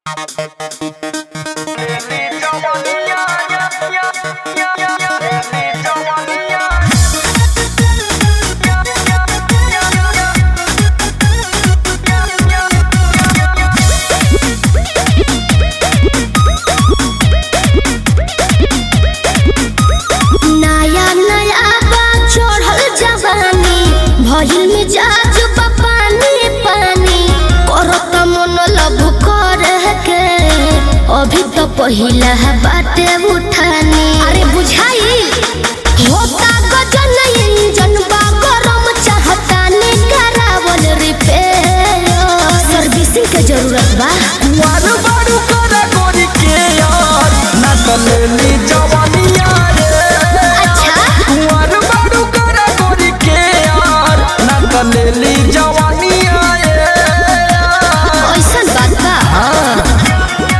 नया नया बा चढ़ल जवानी भइल मिजाज बा पानी पानी करत मन लब करे के अभी तो पहिला बाटे उठानी अरे बुझाई होता गजन इंजन बा गरम चाहता ने करावल रिपेयर सर्विसिंग के जरूरत बा कुंवर बारू करा गोरी के यार ना तो लेली जवानिया रे अच्छा कुंवर बारू करा गोरी के यार ना तो लेली जवानिया रे ऐसन बात बा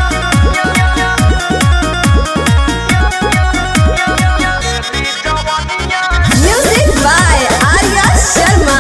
Music by Arya Sharma.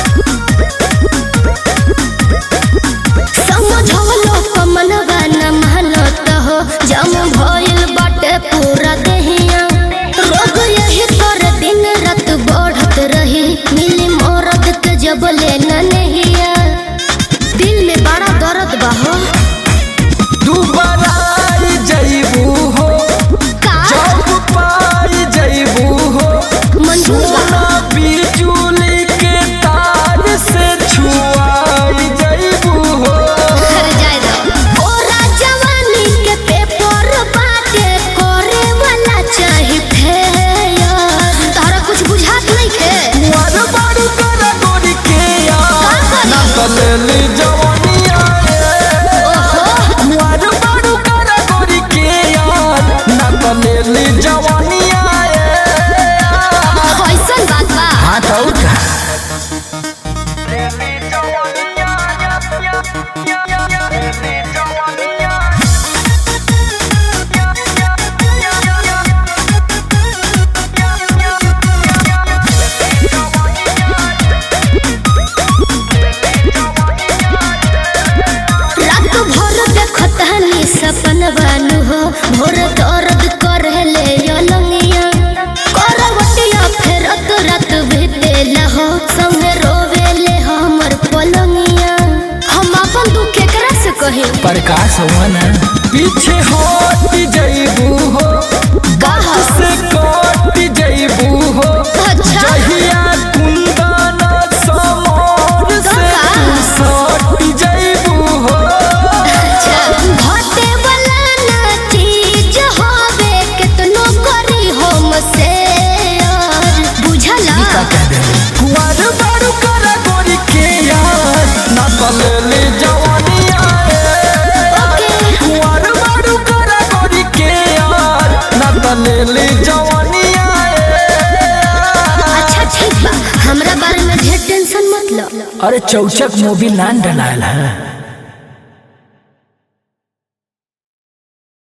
समझलो कमनवा न मानत हो जम भइल बाटे पूरा देहिया रोग यही कर दिन रात बढ़त रही मिली मरद के जब लेना नहिया दिल में बड़ा दर्द बा हो दुबारा आई जइबू हो का जब पाई जइबू हो मंजूर बा सोना बिजुली के तार से छुआई जइबू हो घर जाए दो ओरा जवानी के पेपर बाटे करे वाला चाही फेयर तारा कुछ बुझात नहीं खे कुंवर बारू करा गोरी के यार का करी? ना तो लेली जवानिया रे ओहो कुंवर बारू करा गोरी के यार ना तो लेली जवानिया रे कैसन बात बा हाँ तो का रात भर देखत हनी सपन बानू हो भोर दर्द करे ले अलंगिया करवटिया फेरत रात बीतेला हो संगे रोवेले हमर पलंगिया हम अपन दुख केकरा से कही प्रकाश हुआ ना पीछे हट जइबू हो कहा से कट जइबू हो अच्छा जहिया कुंदन समोर से तू सट जइबू हो अच्छा घटे वाला ना चीज होवे केतनो करी हम से बुझला कुंवर बारू करा गोरी के यार ना तलेली जवानिया रे ओके कुंवर बारू करा गोरी के यार ना तलेली जवानिया रे अच्छा ठीक बा हमरा बारे में ढेर टेंशन मत लो अरे चौचक मूवी नान डलाल है